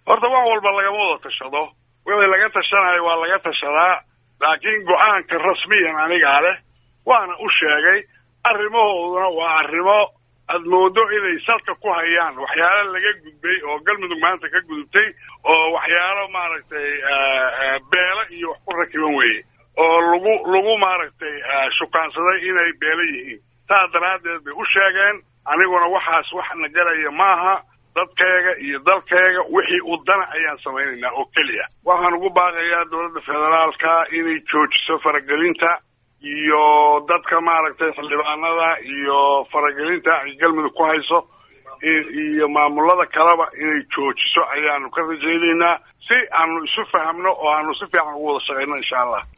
horta wax walba lagama wada tashado wixii laga tashanayo waa laga tashadaa laakiin go-aanka rasmiyan anigaa leh waana u sheegay arrimahooduna waa arrimo aad moodo inay salka ku hayaan waxyaalo laga gudbay oo galmudug maanta ka gudubtay oo waxyaalo maaragtay beelo iyo wax ku rakiban weeye oo lagu lagu maaragtay shukaansaday inay beelo yihiin saas daraaddeed bay u sheegeen aniguna waxaas wax na galaya maaha dadkayga iyo dalkayga wixii u dana ayaan samaynaynaa oo keliya waxaan ugu baaqayaa dowladda federaalka inay joojiso faragelinta iyo dadka maaragtay xildhibaanada iyo faragelinta ay galmudug ku hayso iyo maamulada kaleba inay joojiso ayaanu ka rajaynaynaa si aanu isu fahamno oo aanu si fiican ugu wada shaqayno insha allah